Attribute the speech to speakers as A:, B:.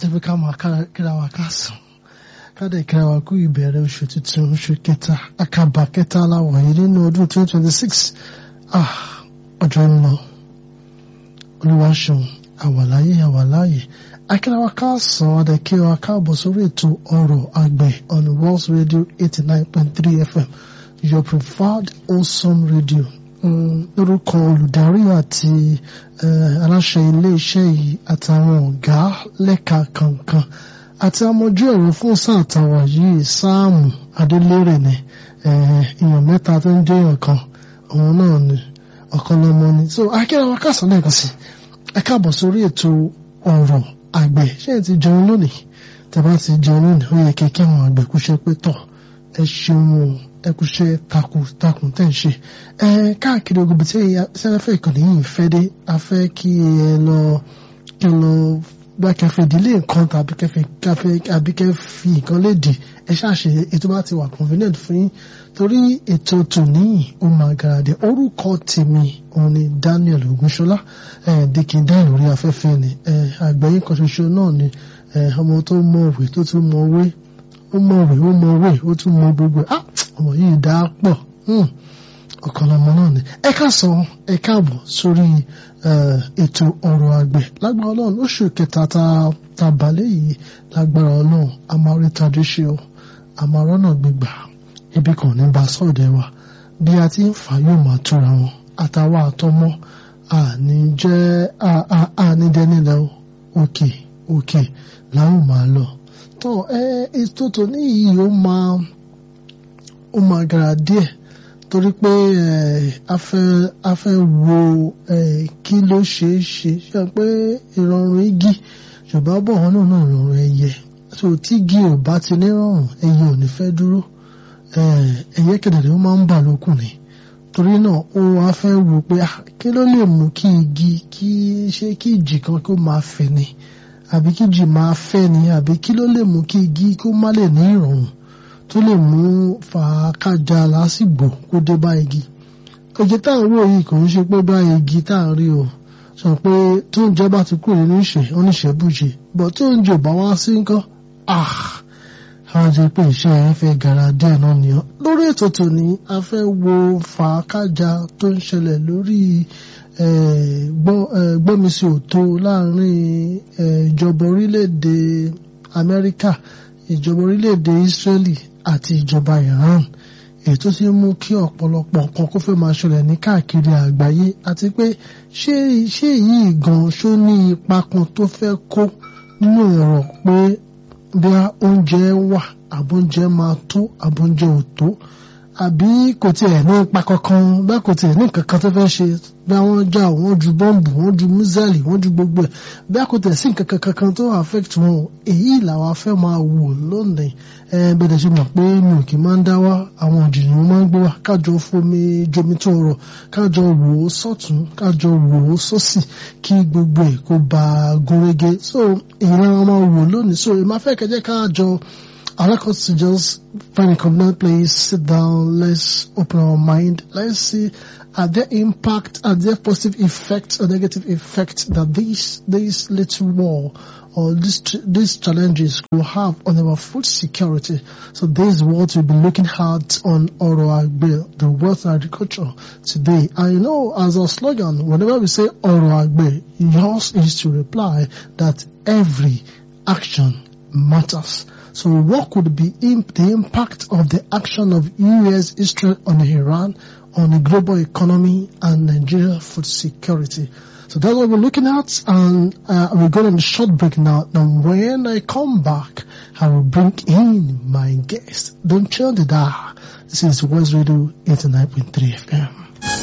A: àti pé ká máa kíra wa ká sùn ká dẹ̀ kíra wa kú ìbẹ̀rẹ̀ oṣù tuntun oṣù kẹta àkàbà kẹta aláwọ̀ yìí nínú ọdún 2026 ah ọjọ́ ń lọ olúwaṣeun àwàláyé àwàláyé akíra wa ká sàn adẹ̀ kí wa káàbọ̀ sórí ètò ọ̀rọ̀ àgbẹ̀ on Walls Radio 89.3 FM your preferred wholesome radio lórúkọ olùdarí àti aláṣẹ iléeṣẹ́ yìí àtàwọn ọ̀gá lẹ́ka kankan àti amójú ẹ̀rọ fún sáà tàwa yìí sáàmù adélérè ni èèyàn mẹ́ta tó ń jẹ́ èèyàn kan òun náà ni ọ̀kan lọ́mọ ni so akẹ́rẹ́ wa kásán lẹ́ẹ̀kan sí ẹ káàbọ̀ sórí ètò ọ̀rọ̀ àgbẹ̀ ṣé ẹ ti jẹun lónìí tẹ́ bá ti jẹun lónìí ó yẹ kẹ́kẹ́ àwọn àgbẹ̀ kúṣẹ́ pé tọ̀ ẹ ṣeun o ẹkùṣẹ́ takuntakun tẹ́ ń ṣe ẹ káàkiri ogun tí sẹ́fẹ́ ìkànnì yìí fẹ́ dé a fẹ́ kí ẹ lọ kí ẹ lọ bá kẹfẹ́ ìdílé nǹkan tàbí kẹfẹ́ káfẹ́ àbí kẹfì nǹkan léde ẹ ṣàṣe ètò bá ti wà convenient fún yín torí ètò tòní ó máa garadẹ orúkọ tèmi òun ni Daniel Ogunṣọlá ẹ dikin dáhùn lórí afẹ́fẹ́ ni ẹ àgbẹ̀yìn kan ṣoṣo náà ni ọmọ tó mọ òwe tó tún mọ òwe ó mọ òwe ó mọ òwe ó tún mọ gbogbo ẹ ọmọ yìí dá pọ̀ ọ̀kan lọmọ náà ni ẹ káàsán ẹ káàbọ̀ sórí ètò ọ̀rọ̀ àgbẹ̀ lágbára ọlọ́run oṣù kẹta ta balẹ̀ yìí lágbára ọlọ́run a máa rí tajú ṣe o a máa rọ́nà gbígbà ibi kan ní bá sọ̀dẹ̀ wa bí a ti ń fà yóò máa tóra wọn àtàwọn àtọmọ àní jẹ́ àní dẹ́nilẹ̀ òkè òkè làwọn máa lọ tó ẹ ètò tòní yìí ó máa ó máa gara díẹ̀ torí pé a fẹ́ a fẹ́ wo kí ló ṣeé ṣe ṣe pé ìrọ̀rùn igi ṣùgbọ́n bọ̀ wọn náà náà rọrùn ẹyẹ tó tí igi ò bá ti ní rọrùn ẹyẹ ò ní fẹ́ dúró ẹyẹ kẹ̀dẹ̀dẹ̀ ó máa ń bà lókùn ni torí náà ó wá fẹ́ wò pé kí ló lè mú kí igi kí ṣe kí ìjì kan kó máa fẹ̀ ni àbí kí ìjì máa fẹ́ ni àbí kí ló lè mú kí igi kó má lè ní ìrọ̀rùn tó lè mú fàákàjà lásìgbò kó dé bá igi oje tá à ń wò yìí kò ń ṣe pé bá igi tá à ń rí o sọ pé tó ń jẹ bá ti kúrò nínú ìṣe oníṣẹ́bùjẹ bọ̀ tó ń jò bá wá sí nǹkan àwọn jẹ pé iṣẹ́ ẹ fẹ́ gara díẹ̀ náà ni ọ́ lórí ètò tòní a fẹ́ wo fàákàjà tó ń ṣẹlẹ̀ lórí gbọ́mísí òtó láàrin ìjọba orílẹ̀-èdè Amẹ́ríkà ìjọba orílẹ̀-èdè Israeli àti ìjọba Iran èyí tó ti mú kí ọ̀pọ̀lọpọ̀ nǹkan kó fẹ́ máa ṣẹlẹ̀ ní káàkiri àgbáyé àti pé ṣé ṣé yìí gan ṣó ní ipa kan tó fẹ́ kó nínú ọ̀rọ̀ pé bí oúnjẹ wà àbóúnjẹ máa tó àbóúnjẹ ò tó àbí kò tiẹ̀ ní ipa kankan bẹ́ẹ̀ kò tiẹ̀ ní nǹkan kan tó fẹ́ ṣe bí wọ́n já wọ́n ju bọ́ǹbù wọ́n ju mísẹ́lì wọ́n ju gbogbo ẹ̀ bẹ́ẹ̀ kò tiẹ̀ sí nǹkan kankan tó affect wọn èyí làwọn afẹ́ máa wò lónìí ẹ bẹ́ẹ̀ ṣe mọ̀ pé mi ò kì í máa ń dá wá àwọn òjìní mo máa ń gbé wá kájọ fomi jomi tó rọ̀ kájọ wò ó sọ́tún kájọ wò ó sósì kí gbogbo ẹ̀ kó bá a gúnrégé so ìran máa wò lónìí so ìmáfẹ́ kẹjẹ́ kájọ I like us to just find a convenient place, sit down, let's open our mind, let's see are there impact, are there positive effects or negative effects that this this little war or this these challenges will have on our food security. So this is what we'll be looking at on Oro Agbe, the wealth and agriculture today. I know as a slogan, whenever we say Oro Agbe, yours is to reply that every action matters. So what could be imp the impact of the action of US, Israel on Iran, on the global economy and Nigeria food security? So that's what we're looking at and uh, we're going on a short break now. And when I come back, I will bring in my guest. Don't change the dial. This is West Radio 89.3 FM.